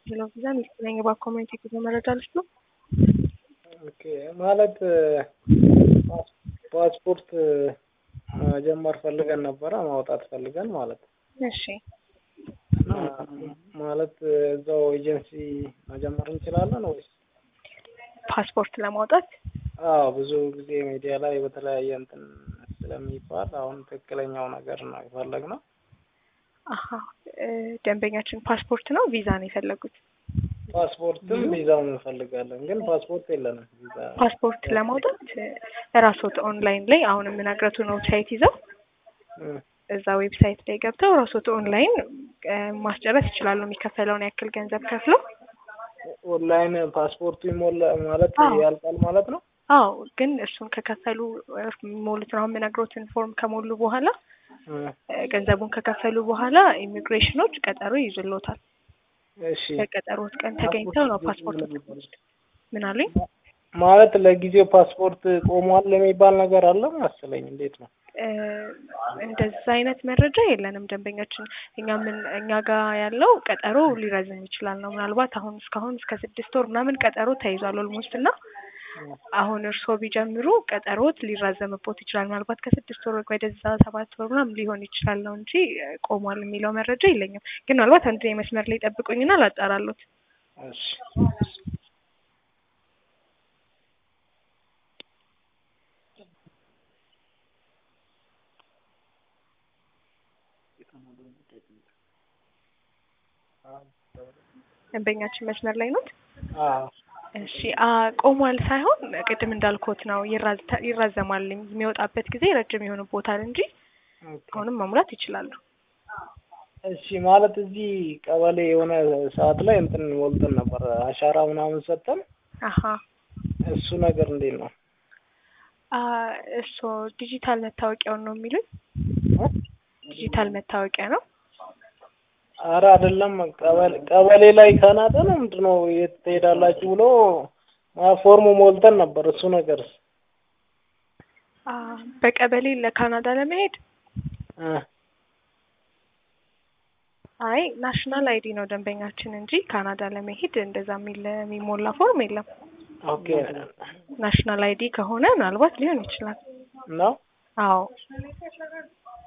ሄሎ ቪዛ ሚስጥረኛ በኮሚኒቲ ጉዞ መረጃ ልስጥ ነው። ኦኬ ማለት ፓስፖርት መጀመር ፈልገን ነበረ ማውጣት ፈልገን ማለት ነው። እሺ እና ማለት እዛው ኤጀንሲ መጀመር እንችላለን ወይስ? ፓስፖርት ለማውጣት አዎ ብዙ ጊዜ ሚዲያ ላይ በተለያየ እንትን ስለሚባል አሁን ትክክለኛው ነገር ነው የፈለግነው። አሀ እ ደንበኛችን ፓስፖርት ነው ቪዛ ነው የፈለጉት? ፓስፖርትም ቪዛም እንፈልጋለን፣ ግን ፓስፖርት የለንም። ቪዛ ፓስፖርት ለማውጣት ራስዎት ኦንላይን ላይ አሁን የምነግረቱን ዌብሳይት ይዘው እ እዛ ዌብሳይት ላይ ገብተው ራስዎት ኦንላይን እ ማስጨረስ ይችላሉ። የሚከፈለውን ያክል ገንዘብ ከፍለው ኦንላይን ፓስፖርቱ ይሞላ ማለት አዎ። ያልቃል ማለት ነው። አዎ ግን እሱን ከከፈሉ ሞሉት ነው የምነግሮትን ፎርም ከሞሉ በኋላ እ እ ገንዘቡን ከከፈሉ በኋላ ኢሚግሬሽኖች ቀጠሮ ይይዙልዎታል። እሺ በቀጠሮት ቀን ተገኝተው ነው ፓስፖርት ምን አሉኝ? ማለት ለጊዜው ፓስፖርት ቆሟል የሚባል ነገር አለ መሰለኝ። እንዴት ነው? እ እንደዛ አይነት መረጃ የለንም ደንበኛችን። እኛ ምን እኛ ጋር ያለው ቀጠሮ ሊረዝም ይችላል ነው። ምናልባት አሁን እስካሁን እስከ ስድስት ወር ምናምን ቀጠሮ ተይዟል ኦልሞስት እና አሁን እርስዎ ቢጀምሩ ቀጠሮት ሊራዘምቦት ይችላል። ምናልባት ከስድስት ወር ወደዛ ሰባት ወር ምናምን ሊሆን ይችላል ነው እንጂ እ ቆሟል የሚለው መረጃ የለኝም። ግን ምናልባት አንድ መስመር ላይ ጠብቁኝና ላጣራሎት። እሺ ደንበኛችን መስመር ላይ ኖት? አዎ እሺ አ ቆሟል ሳይሆን ቅድም እንዳልኩት ነው ይራዝ- ይራዘማል የሚወጣበት ጊዜ ረጅም ይሆንቦታል እንጂ ኦኬ። አሁንም መሙላት ይችላሉ። እሺ ማለት እዚህ ቀበሌ የሆነ ሰዓት ላይ እንትን ሞልተን ነበር አሻራ ምናምን ሰጠን። አሀ እሱ ነገር እንዴት ነው? አ እሱ ዲጂታል መታወቂያውን ነው የሚሉኝ? ዲጂታል መታወቂያ ነው። አረ አይደለም ቀበሌ ቀበሌ ላይ ካናዳ ነው ምንድን ነው የት ትሄዳላችሁ ብሎ አ ፎርሙ ሞልተን ነበር። እሱ ነገርስ አ በቀበሌ ለካናዳ ለመሄድ እ አይ ናሽናል አይዲ ነው ደንበኛችን እንጂ ካናዳ ለመሄድ እንደዛ የሚል የሚሞላ ፎርም የለም። ኦኬ ናሽናል አይዲ ከሆነ ምናልባት ሊሆን ይችላል። ነው አዎ